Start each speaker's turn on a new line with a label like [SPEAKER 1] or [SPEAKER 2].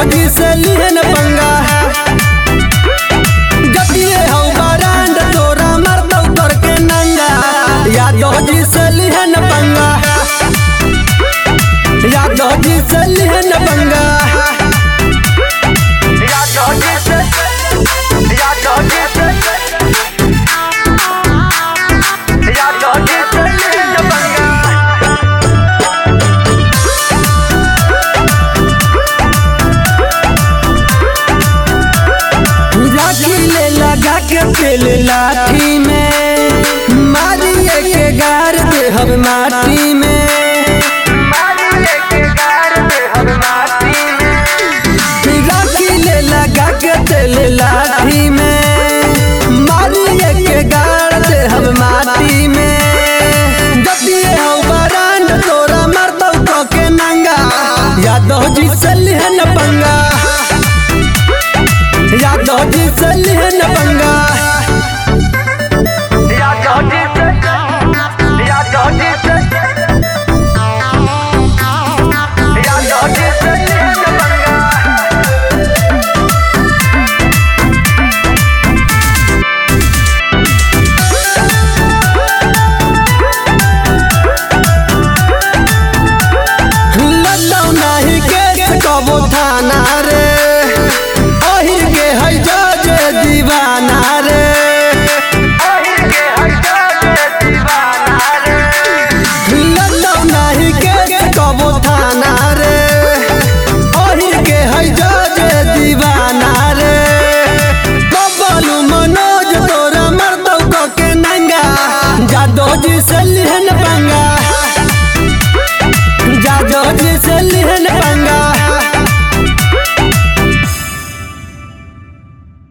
[SPEAKER 1] जी से लिहन पंगा जतिए हौ बरांड तोरा मरदौ करके नंगा यादव जी से लिहन पंगा यादव जी से लिहन पंगा
[SPEAKER 2] यादव जी से यादव जी से यादव जी से लिहन पंगा
[SPEAKER 1] राखी ले लगा के तेल लाठी में मारिए के गार दे हम माटी में
[SPEAKER 2] मारिए के गार दे हम माटी में
[SPEAKER 1] राखी ले लगा के तेल लाठी में मारिए के गार दे हम माटी में जतिए हौ बरांड तोरा मरदौ तो के नंगा यादव जी से लिहन पंगा यादव जी से लिहन पंगा
[SPEAKER 2] यादव जी से यादव जी से यादव जी से लिहन पंगा
[SPEAKER 1] लड्डू नहीं केस कबो थाना